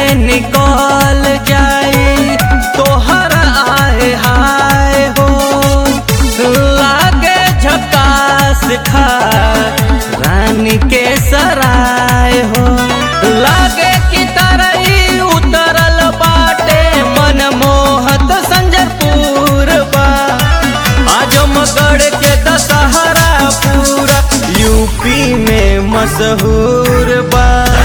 निकल जाई तोहर आए हाय हो लागे झकास खा रानी के सराय हो लागे की तरही उतरल बाटे मन मोहत संजरपुर बा आजमगढ़ के दशहरा पूरा यूपी में मशहूर बा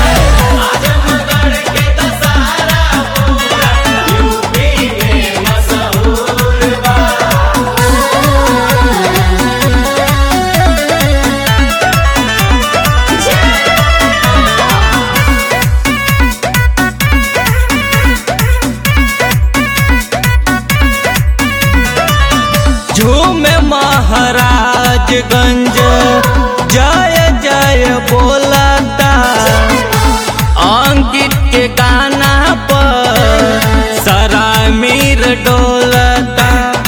झूमे महाराजगंज जय जय बोलता अंकित के गाना पर सारा मीर डोलता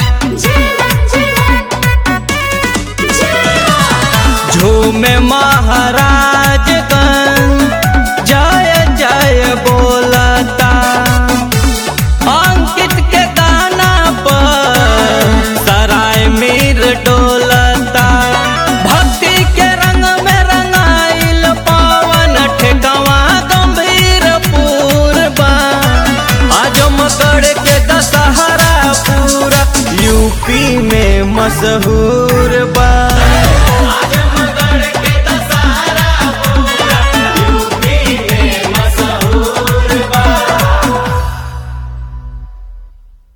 झूमे महाराजगंज जय जय बोलता अंकित के गाना पर सराय मीर डोलता भक्ति के रंग में रंगाइल पावन ठेकवा गंभीर पूर्वा आजमगढ़ के दशहरा पूरा यूपी में मशहूर